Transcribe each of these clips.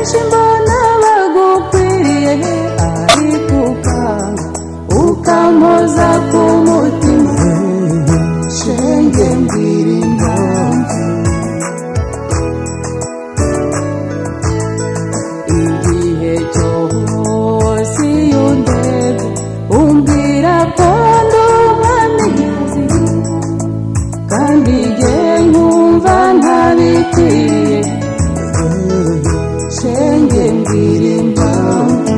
mbona bagukwiriye ariko ukanga ukampoza ku mutima shenge mbwira impamvu igihe cyose iyo ndeba umbwira ko ndi umwamikazi kandi jye nkumva ntabikwiriye shenge mbwira impamvu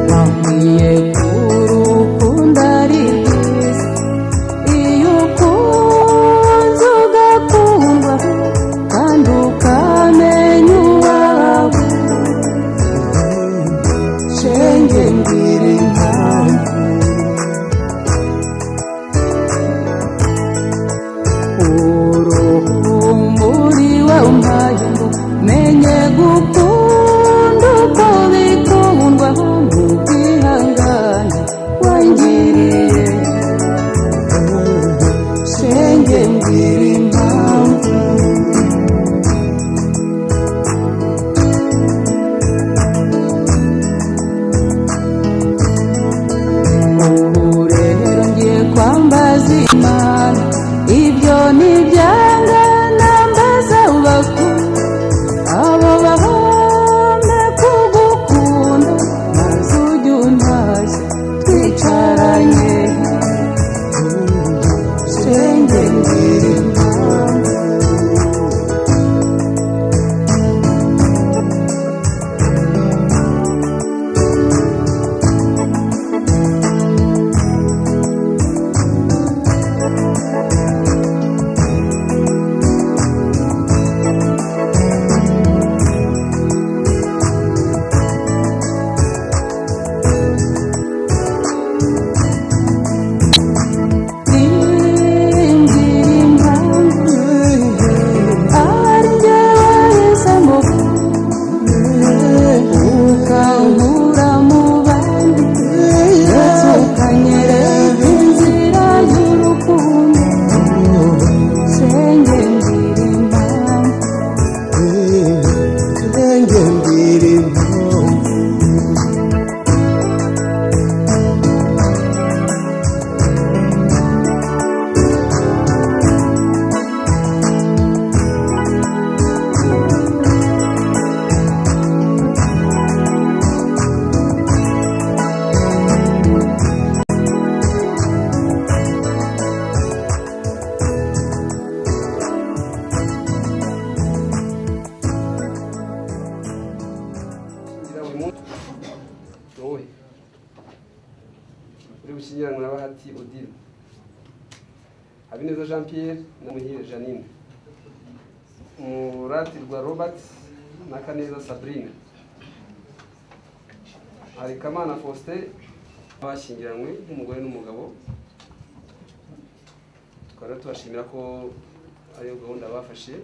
nkwiye kurukundo ari rwiza iyo ukunze ugakundwa kandi ukamenya uwawe shenge mbwira impamvu uruhumuri wampaye ngo menye gukunda uko bikundwa mu kwihangana wangiriye shenge mbwira impamvu ubu rero ngiye kwambaza imana ibyo ni ibyanga nambaza bakuru abo bahombe kugukunda maze ujye untashya twicaranye shenge mbwira impamvu Shenge mbwira impamvu kugira buri munsi wowe uri gushyingiranwa na bahati odile habineza jean pierre na muhire janine muratirwa robert na kaneza sabrine harikamana faustin bashyingiranywe nk'umugore n'umugabo tukaba rero tubashimira ko ariyo gahunda bafashe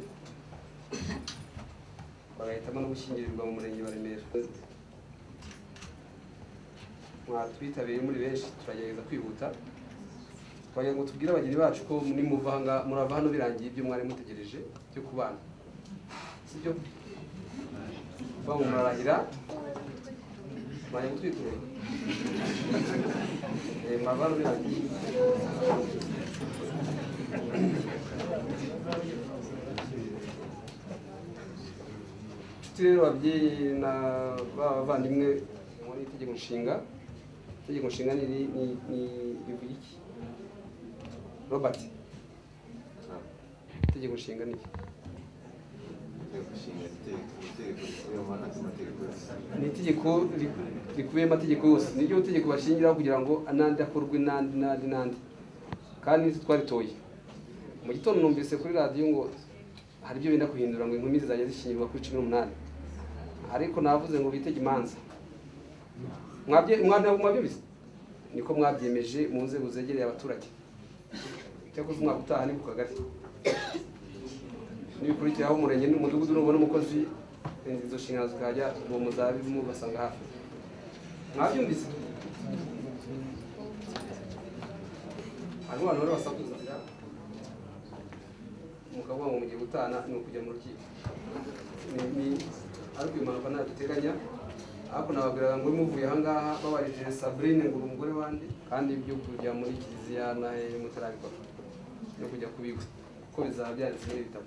bagahitamo no gushyingirirwa mu murenge wa remera mwatwitabiriye muri benshi turagerageza kwihuta twagira ngo tubwire abageni bacu ko nimuva aha ngaha- murava hano birangiye ibyo mwari mutegereje byo kubana sibyo kuvuga ngo murarahira mwajya gutwitura Eh, murava hano birangiye inshuti rero ababyeyi na bavandimwe muri itegeko nshinga itegeko nshinga ni iri- ni- ni- rivuga iki robert itegeko nshinga ni iki? ni itegeko ri- rikubiyemo amategeko yose niryo tegeko bashingiraho kugira ngo n'andi akorwe n'andi n'andi n'andi kandi nitwe twaritoye mu gitondo numvise kuri radiyo ngo hari ibyo benda guhindura ngo inkumi zizajya zishyingirwa kuri cumi n'umunani ariko navuze ngo bitege imanza Mwabye- mwana- mwabyumvise niko mwabyemeje mu nzego zegereye abaturage cyakoze umwaka utaha ni ku kagari nibikurikiraho umurenge n'umudugudu nubona umukozi eh, izo nshingano zikajya uwo muzabibu basanga hafi mwabyumvise hariho abantu bari basakuza mukavuga ngo mugiye gutana ni ukujya mu rukiko Ni- ni- ariko iyo mpanuka ntabwo duteganya ariko nababwiraga ngo muvuye ahangaha babarije sabrine ngo uri umugore wanjye kandi ibyo kujya muri kiliziya na hehe mutarabikora no kujya kubigwa kuko bizaba byanditse muri ibitabo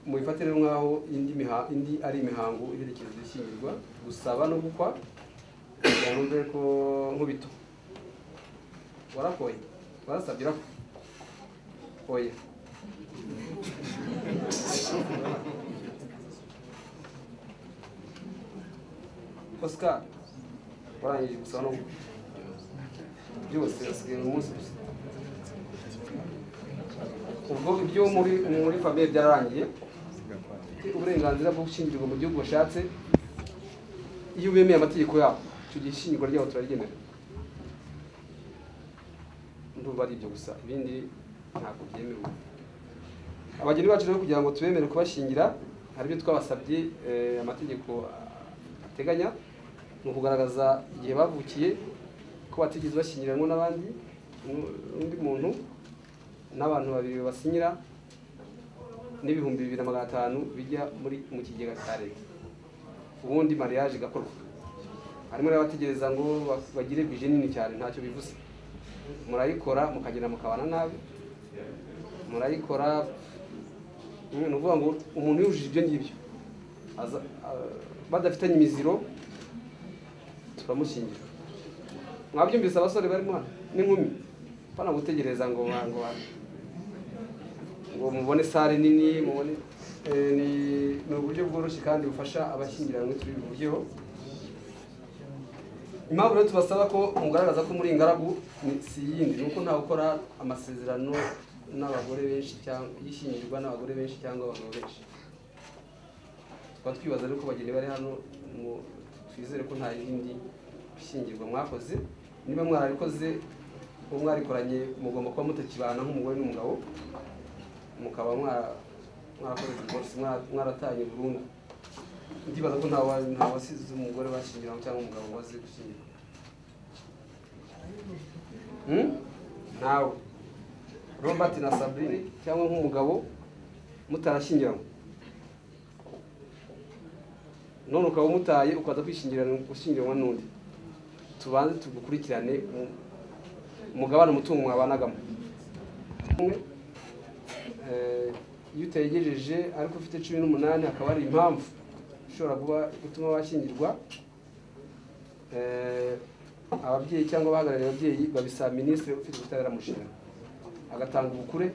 mubifate rero nk'aho indi miha- indi ari imihango iherekeza ishyingirwa gusaba no gukwa kugira ngo mbe ko nkubito warakoye warasabye urakwa oya oscar warangije gusaba no gukwa byose hasigaye umunsi gusa ubwo ibyo muri muri famiye byararangiye ufite uburenganzira bwo gushyingirwa mu gihugu washatse iyo bemeye amategeko yabo icyo gihe ishyingirwa ryabo turarigenera ndumva ari ibyo gusa ibindi ntabwo byemewe abageni bacu rero kugira ngo tubemere kubashyingira hari ibyo twabasabye eh, amategeko ah, ateganya ni ukugaragaza igihe bavukiye ko batigeze bashyingiranwa n'abandi undi muntu n'abantu babiri basinyira n'ibihumbi bibiri na magana atanu bijya muri mu kigega cya leta ubundi mariage igakorwa harimo n'abategereza ngo ba- bagire bije nini cyane ntacyo bivuze murayikora mukagenda mukabana nabi murayikora ni ukuvuga ngo umuntu yujuje ibyo ngibyo aza- a- badafitanye imiziro turamushyingira mwabyumvise abasore barimo hano n'inkumi bana gutegereza ngo ba- ngo ba- ngo mubone sale nini mubone eh, ni- ni uburyo bworoshye kandi bufasha abashyingiranwe turi buvugeho impamvu rero tubasaba ko mugaragaza ko muri ingaragu ni- si yindi ni uko nta gukora amasezerano n'abagore benshi cyangwa y'ishyingirwa n'abagore benshi cyangwa abagabo benshi tukaba twibaza rero ko bageni bari hano mu- twizere ko nta yindi ishyingirwa mwakoze niba mwarabikoze uwo mwarikoranye mugomba kuba mutakibana nk'umugore n'umugabo mukaba mwara- mwarakoze divorce mwara- mwaratanye burundu ndibaza ko nta wa- nta wasize umugore bashyingiranywe cyangwa umugabo waze gushyingirwa Hmm? nawe robert na sabrine cyangwa nk'umugabo mutarashyingiranywe none ukaba umutaye ukaza kwishyingiranwa gushyingiranwa n'undi tubanze tugukurikirane mu- mugabane umutungo mwabanagamo umwe eh, iyo utayegejeje ariko ufite cumi n'umunani hakaba hari impamvu ishobora kuba gutuma bashyingirwa eh, ababyeyi cyangwa abahagarariye ababyeyi babisaba minisitiri ufite ubutabera mu nshingano agatanga ubukure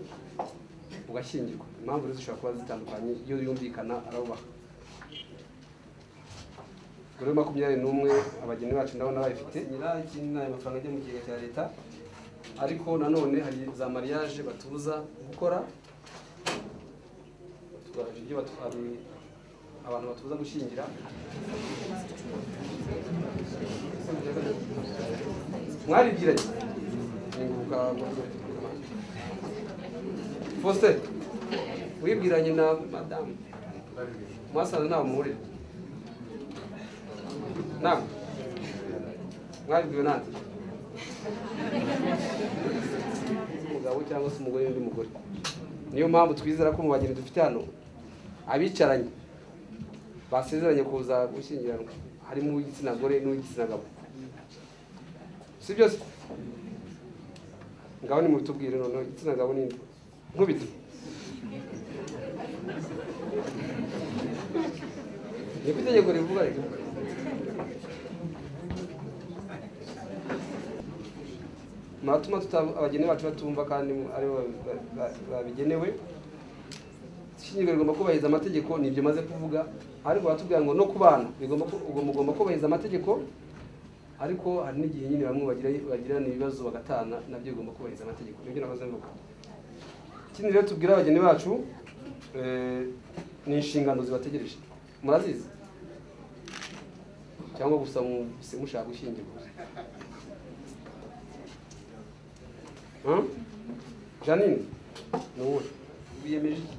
bugashyingirwa impamvu rero zishobora kuba zitandukanye iyo yumvikana arabubaha muri makumyabiri n'umwe abageni bacu ndabona bayifite nyirayikindi ni ayo mafaranga ajya mu kigega cya leta ariko nanone hari za mariage batuza gukora Tugaragaje ibyo batu- hari abantu batuza gushyingira mwaribwiranye Ninguruka Faustin wibwiranye na madamu mwasanze ntawe muhurira Naam. Mwabibwiwe nande? Umugabo cyangwa se umugore n'undi mugore. Niyo mpamvu twizera ko mu bageni dufite hano abicaranye basezeranye kuza gushyingiranwa harimo uw'igitsina gore n'uw'igitsina gabo. Si byose? Ngabo ni mubitubwire noneho igitsina gabo ni nkubito. Niko itegeko rivuga rero. muratuma tuta- abageni bacu batumva kandi ari bo ba- ba- babigenewe ishyingirwa rigomba kubahiriza amategeko ni ibyo maze kuvuga ariko baratubwira ngo no ku bana bigomba ku- ugomba- mugomba kubahiriza amategeko ariko hari n'igihe nyine bamwe bagira bagirana ibibazo bagatana nabyo bigomba kubahiriza amategeko nibyo nahoze mvuga ikindi rero tubwira abageni bacu eh, ni inshingano zibategereje murazizi cyangwa gusa mu- si mushaka gushyingirwa Hum? Janine ni wowe wiyemeje iki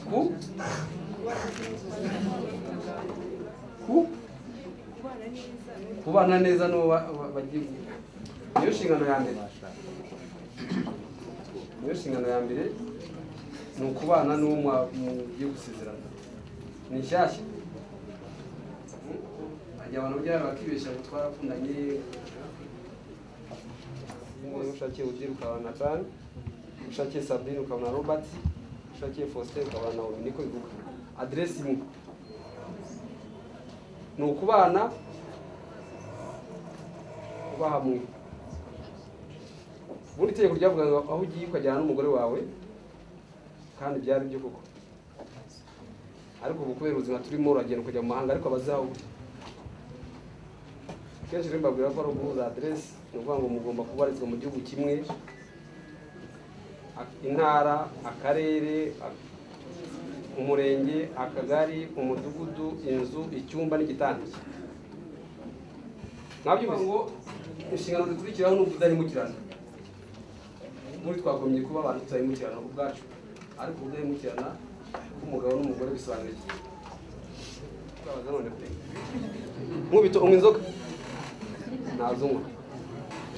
ku ku kubana neza n'uwo ba- ba- bagiye niyo nshingano ya mbere niyo nshingano ya mbere ni ukubana n'uwo mwa- mugiye gusezerana ni nshyashya hajya abantu byaba bakibeshya ngo twarakundanye niba ushakiye udiri ukabana na bani ushakiye sabine ukabana na robert ushakiye faustin ukabana na omi niko bivuga aderesi imwe ni ukubana kuba hamwe ubundi itegeko ryavuga ngo aho ugiye ukajyana n'umugore wawe kandi byari byo koko ariko ubu kubera ubuzima turimo uragenda ukajya mu mahanga ariko abazaho kenshi rero mbabwira ko ari uguhuza aderesi ni ukuvuga ngo mugomba kubarizwa mu gihugu kimwe a- intara akarere a- umurenge akagari umudugudu inzu icyumba n'igitanda nkabyumva ngo inshingano zikurikiraho ni ukudahemukirana muri twagomye kuba abantu tutahemukirana ubwacu ariko ubudahemukirana bw'umugabo n'umugore bisobanura iki twabaza none pe nkubito unywa inzoga ntazunywa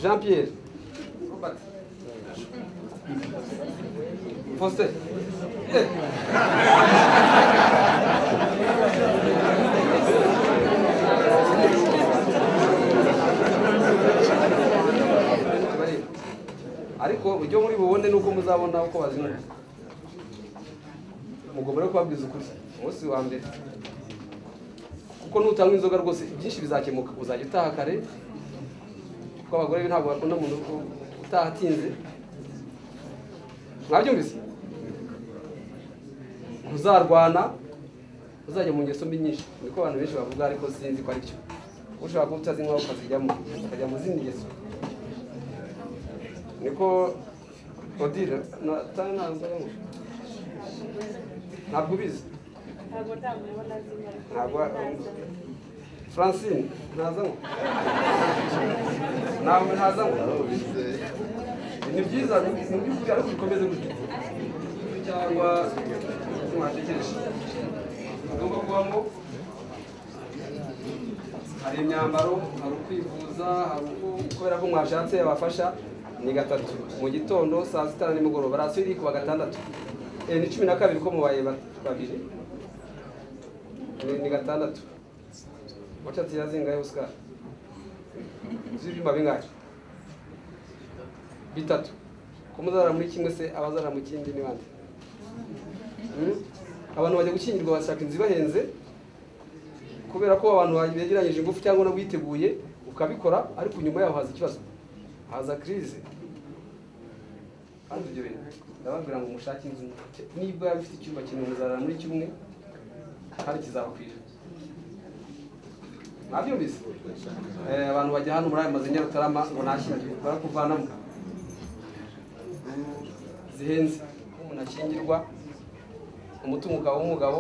jean pierre robert faustin Eh. Bareba. ariko ibyo muri bubone ni uko muzabona uko bazinura mugomba rero kubabwiza ukuri umunsi wa mbere kuko nutanywa inzoga rwose byinshi bizakemuka uzajya utaha kare kuko abagore be ntabwo bakunda umuntu utaha atinze mwabyumvise ntuzarwana uzajya mu ngeso mbi nyinshi niko abantu benshi bavuga ariko sinzi ko ari cyo ushobora kuba utazinywa ukazijyamo ukajya mu zindi ngeso niko odile natari nanzara ntabwo ubizi ntabwo ndamubona nazima ariko ntabwo ndaza. francine ntazanywa ntabwo ntazanywa ni byiza ni by'ukuri ariko bikomeze gutya cyangwa mwatekereje tugomba kubamo hari imyambaro hari ukwivuza hari uko- kubera ko mwashatse abafasha ni gatatu mu gitondo saa sita na nimugoroba rasiyo iri kuwa gatandatu Eh, ni cumi na kabiri ko mubaye ba- babiri Ni- ni gatandatu wachatsi yazingahe oscar z'ibyumba bingahe bitatu ko muzarara muri kimwe se abazarara mu kindi ni bande Hmm? abantu bajya gushyingirwa bashaka inzu ibahenze kubera ko abantu begeranyije ingufu cyangwa no witeguye ukabikora ariko nyuma yaho haza ikibazo haza kirize kandi ibyo bintu ndababwira ngo mushake inzu niba bifite icyumba kimwe muzarara muri kimwe kandi kizabakwira mwabyumvise Eh, abantu bajya hano muri aya mazu nyarutarama ngo nashyingiwe barakuvanamo zihenze ko umuntu ashyingirwa umutungo ukaba w'umugabo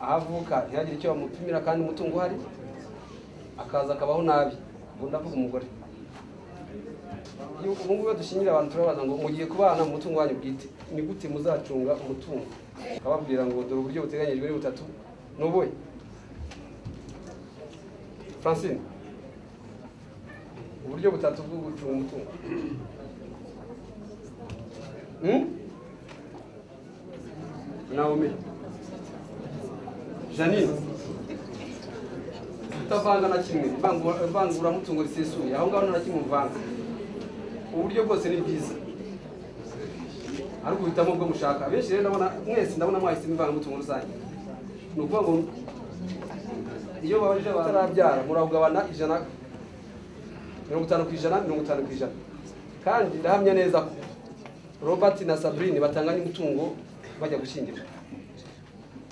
aho avuka ntihagire icyo bamupimira kandi umutungo uhari akaza akabaho nabi ubu ndavuga umugore Iyo- ubu ngubu iyo dushingira abantu turabaza ngo mugiye kubana mu mutungo wanyu bwite ni gute muzacunga umutungo akababwira ngo dore uburyo buteganyijwe ni butatu ni ubuhe francine uburyo butatu bwo gucunga umutungo Hmm? Naomi. Janine. Utavanga na kimwe, ivangura- ivanguramutungo risesuye, aho ngaho nta na kimwe uvanga. Uburyo bwose ni bwiza. Ariko uhitamo ubwo mushaka. Benshi rero ndabona mwese ndabona mwahisemo ivangamutungo rusange. Ni ukuvuga ngo iyo babajije batarabyara murawugabana ijana mirongo itanu ku ijana mirongo itanu ku ijana kandi ndahamya neza ko robert na sabrine batanganya umutungo bajya gushyingira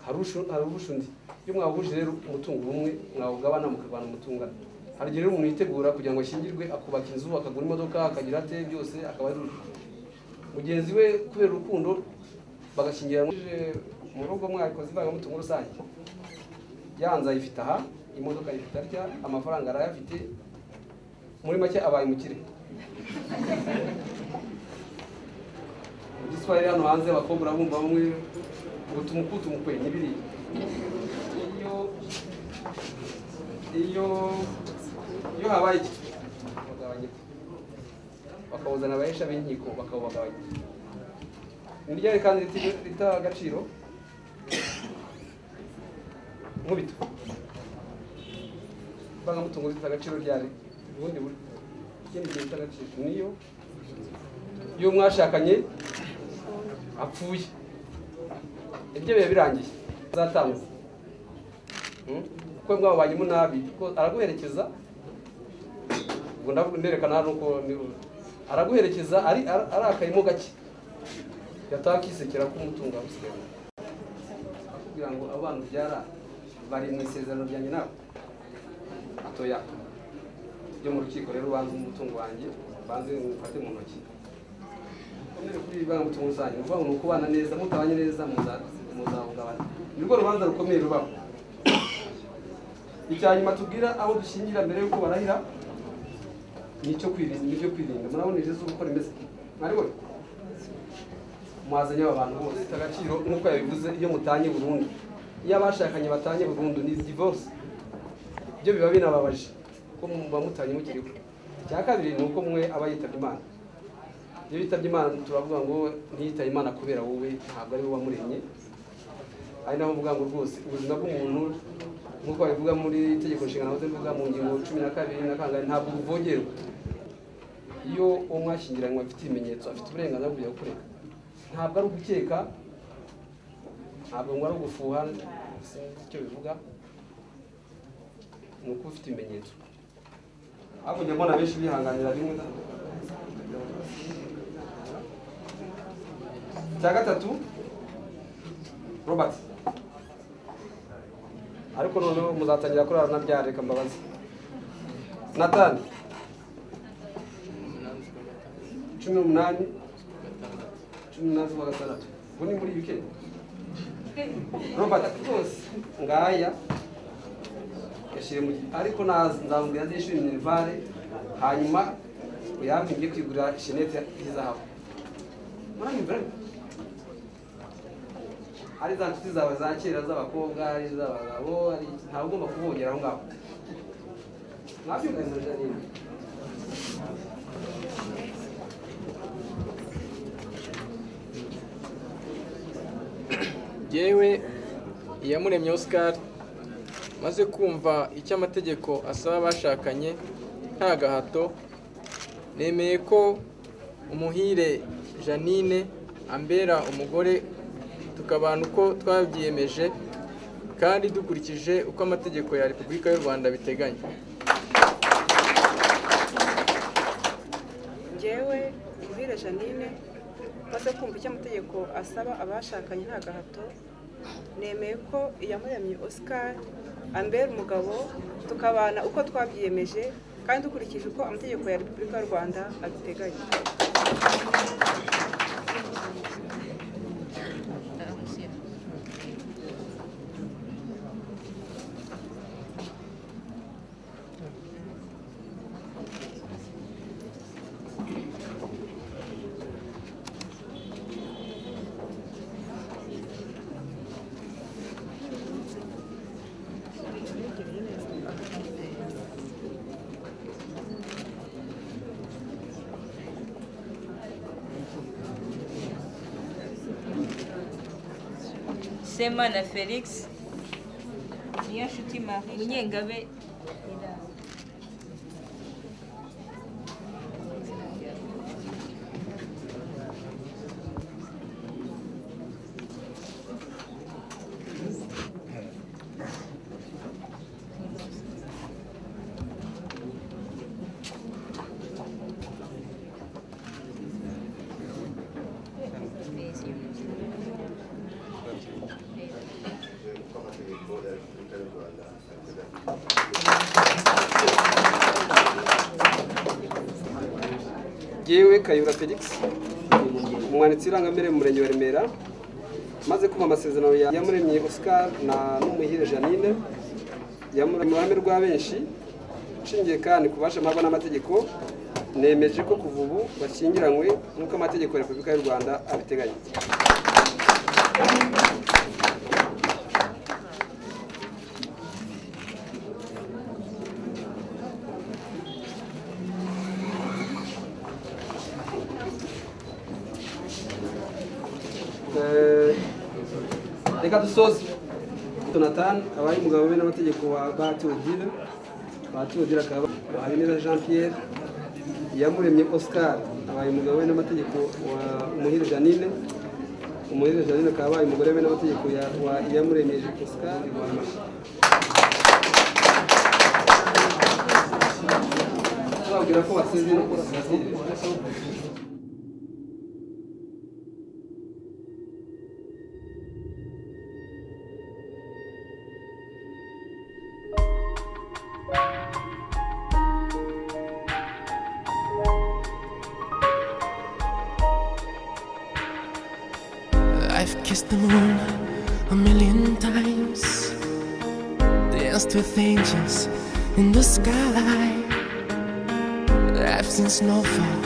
hari ushu- hari urusha undi iyo mwahuje rero umutungo umwe mwawugabana mukagabana umutungo hari igihe rero umuntu yitegura kugira ngo ashyingirwe akubaka inzu akagura imodoka akagira ate byose akaba ari urwe mugenzi we kubera urukundo bagashyingira mu rugo mwabikoze ivangamutungo rusange yanze ayifite aha imodoka ayifite atya amafaranga arayafite muri make abaye umukire mu giswahili hano hanze abakobwa urabumva bamwe ngo tumuku tumukwe n'ibiriya iyo iyo iyo habaye iki bagabanya iki? bakawuzana abahesha b'inkiko bakawubagabanya ni ryari kandi riti- ritaha agaciro nkubito ivangamutungo rifite agaciro ryari ubundi buri ikindi gihe rifite agaciro niyo iyo mwashakanye apfuye ibyo biba birangiye azatangwa Hmm? kuko mwabanyemo nabi kuko araguherekeza ubwo ndavuga nerekana hano uko ni- araguherekeza ari ara- arakayemo gake yataha akisekera ko umutungo wamusigaye kugira ngo abo bantu byara bari mu isezerano ryanjye nawe atoya byo mu rukiko rero banze umutungo wanjye banze mufate mu ntoki komere kuri ibi banga umutungo rusange ni ukuvuga ngo ni ukubana neza mutabanye neza muza- muzahungabana ni rwo rubanza rukomeye rubaho icya nyuma tubwira abo dushingira mbere y'uko barahira ni icyo kwirinda ni ibyo kwirinda murabona iri zuba uko rimeze mwaribona mwazanye aba bantu bose bafite agaciro nk'uko yabivuze iyo mutanye burundu iyo abashakanye batanye burundu ni divorce ibyo biba binababaje ko muba mutanye mukiriho icya kabiri ni uko mwe aba yitabye imana iyo yitabye imana turavuga ngo ntiyitaye imana kubera wowe ntabwo ari wowe wamuremye ari naho mvuga ngo rwose ubuzima bw'umuntu nk'uko babivuga muri itegeko nshinga nahoze mvuga mu ngingo cumi na kabiri na kangahe ntabwo buvogerwa iyo uwo mwashyingiranywe afite ibimenyetso afite uburenganzira bwo kujya kureka ntabwo ari ugukeka ntabwo ngo ari ugufuha sinzi icyo bivuga ni uko ufite ibimenyetso hakurya mbona benshi bihanganira rimwe na- icya gatatu robert ariko noneho muzatangira kurara nabyara reka mbabaze natani cumi n'umunani cumi n'umunani z'ukwa gatandatu ubu ni muri wikendi robert rwose ngaya yashyire mu gihe ariko naza nzamubwira zishyura minerivare hanyuma uyampe njye kwigurira shenete y'izahabu muranyumvira ari za nshuti zawe za kera z'abakobwa ari iz'abagabo ari ntawe ugomba kuvogera aho ngaho mwabyumvise janine yewe iyamuremye oscar maze kumva icyo amategeko asaba abashakanye nta gahato nemeye ko umuhire janine ambera umugore tukabana uko twabyiyemeje kandi dukurikije uko amategeko ya repubulika y'u rwanda biteganya njyewe muhire janine maze kumva icyo amategeko asaba abashakanye nta gahato nemeye ko iyamuremye oscar ambera umugabo tukabana uko twabyiyemeje kandi dukurikije uko amategeko ya repubulika y'u rwanda abiteganya sema na felix niyo nshuti marie munyengabe yewe kayura felix umwanditsi w'irangamimerere mu murenge wa remera maze kumva amasezerano ya yamuremye oscar na n'umuhire janine yamuremye mu ruhame rwa benshi nshingiye kandi ku bubasha mpabwa n'amategeko nemeje ko kuva ubu bashyingiranywe nk'uko amategeko ya repubulika y'u rwanda abiteganya reka dusoze donatani abaye umugabo we n'amategeko wa batiyodire batiyodire akaba habineza jean pierre iyamuremye oscar abaye umugabo we n'amategeko wa umuhire janine umuhire janine akaba abaye umugore we n'amategeko ya- wa iyamuremye oscar tubabwira ko batsinze no kuri sitasiyo I've kissed the moon a million times, danced with angels in the sky. I've seen snowfall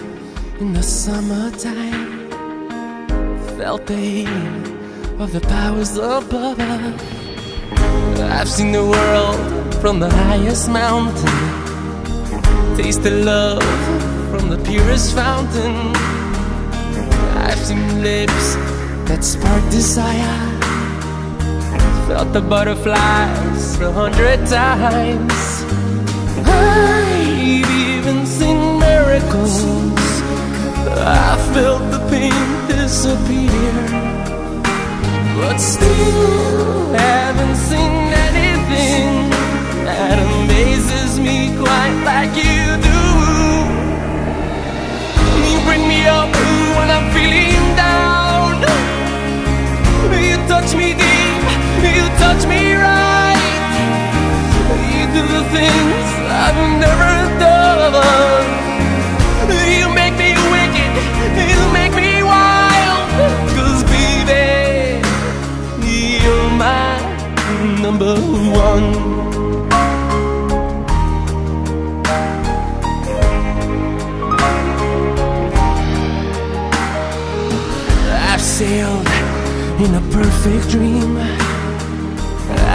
in the summertime, felt the healing of the powers above. I've seen the world from the highest mountain, tasted love from the purest fountain. I've seen lips that spark desire. Felt the butterflies a hundred times. I've even seen miracles. I felt the pain disappear. But still haven't seen anything that amazes me quite like you do. You bring me up when I'm feeling down. You touch me deep, you touch me right. You do the things I've never done. You make me wicked, you make me wild. Cause baby, you're my number one. I've sailed in a perfect dream.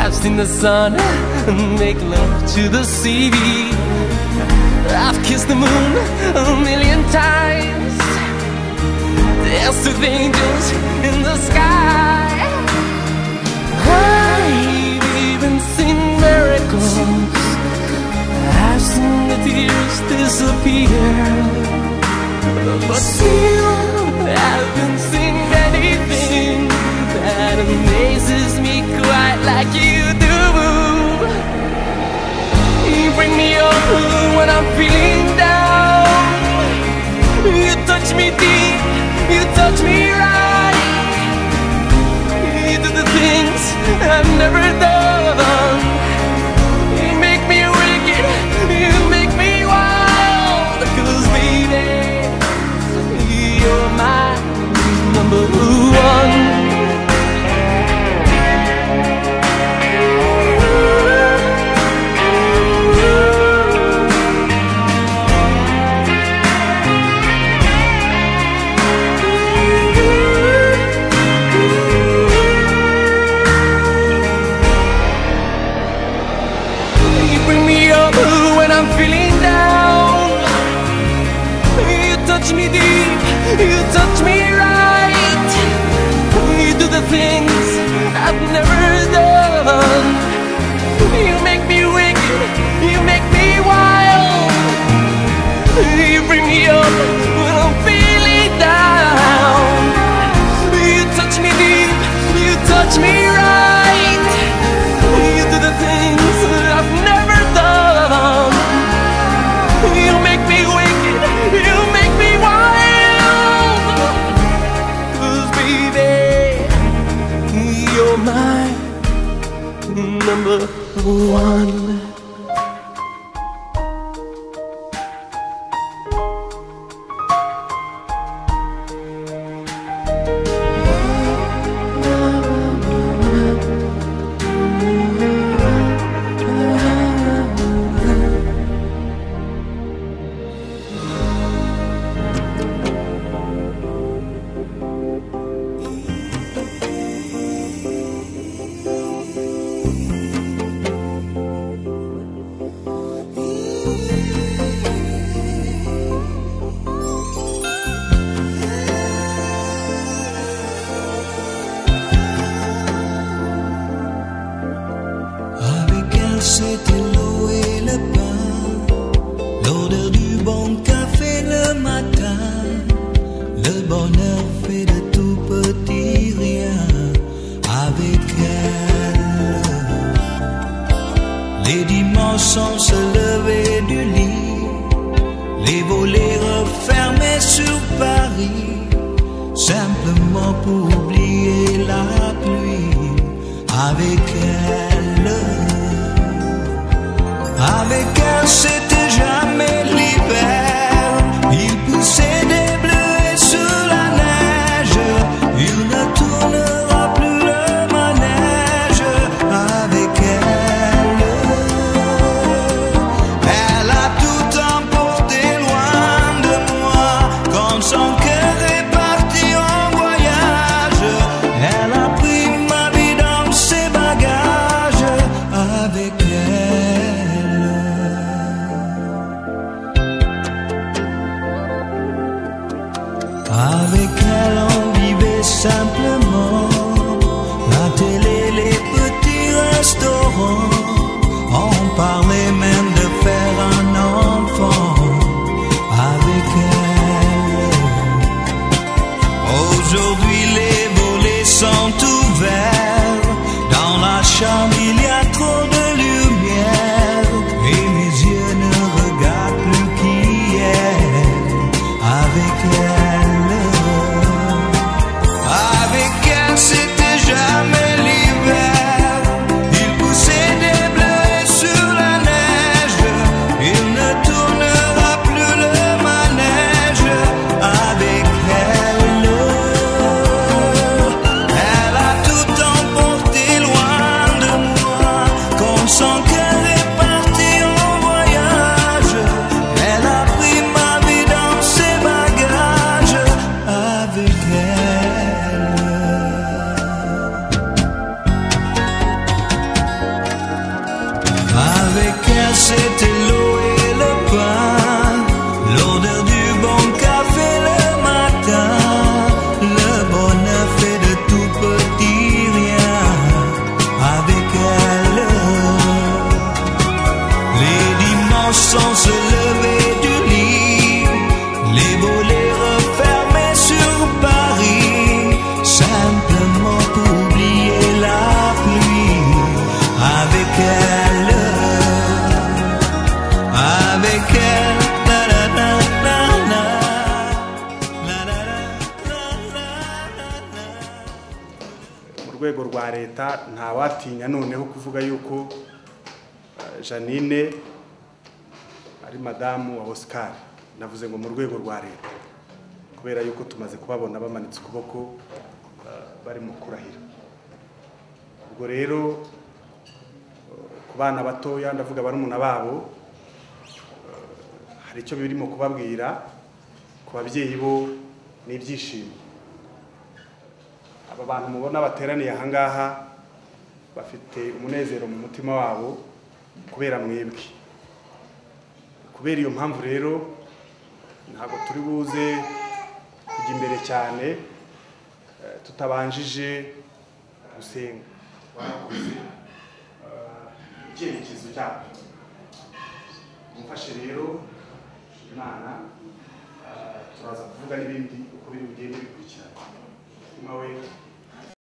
I've seen the sun make love to the sea. I've kissed the moon a million times. Danced with angels in the sky. I've even seen miracles. I've seen the tears disappear. But still, haven't seen anything that amazes me quite like you do. You bring me up when I'm feeling down. You touch me deep, you touch me right. You do the things I've never done. You make me wicked, you make me wild. Cause baby, you're my number one. You bring me up when I'm feeling down. You touch me deep, you touch me right. You do the things I've never done. You make me wicked, you make me wild. You bring me up when I'm feeling down. You touch me deep, you touch me right. You do the things that I've never done. You make me wicked, you make me wild. 'Cause baby, you're my number one. c'était l'eau et le pain, l'odeur du bon café le matin. Le bonheur fait de tout petit rien avec elle. Les dimanches sans se lever du lit, les volets refermés sur Paris, simplement pour oublier la pluie avec elle. Avec elle, c'était jamais l'hiver. Il poussait des bleus et sous la neige. Il ne tournera plus le manège avec elle. Elle a tout emporté loin de moi. Quand son cœur est parti en voyage, elle a pris ma vie dans ses bagages avec elle. Avec elle on vivait simplement La télé, les petits restaurants On parlait même de faire un enfant Avec elle Aujourd'hui les volets sont ouverts Dans la chambre il y a trop de lumière Et mes yeux ne regardent plus qui est avec elle. Avec elle, c'était jamais l'hiver. Il poussait des bleus sur la neige. Il ne tournera plus le manège avec elle. Elle a tout emporté loin de moi. Comme son cœur est parti en voyage, elle a pris ma vie dans ses bagages avec elle. Avec elle, c'était l'eau et le pain, l'odeur du bon café le matin, le bonheur fait de tout petit rien avec elle. Les dimanches sans se lever du lit, les volets refermés sur Paris, simplement pour oublier la pluie avec elle. Avec elle, na na na na na, na na na mu rwego rwa leta ntawatinya noneho kuvuga yuko eh, janine ari madamu wa oscar navuze ngo mu rwego rwa leta kubera yuko tumaze kubabona bamanitse ukuboko eh, bari mu kurahira ubwo rero eh, ku bana batoya ndavuga barumuna babo eh, hari icyo birimo kubabwira ku babyeyi bo ni ibyishimo aba bantu mubona bateraniye ahangaha bafite umunezero mu mutima wabo kubera mwebwe kubera iyo mpamvu rero ntabwo turi buze kujya imbere cyane eh, tutabanjije gusenga warakoze eh, icyerekezo cyabo mufashe rero imana eh, turaza kuvuga n'ibindi uko biri bugende bikurikirana umutima we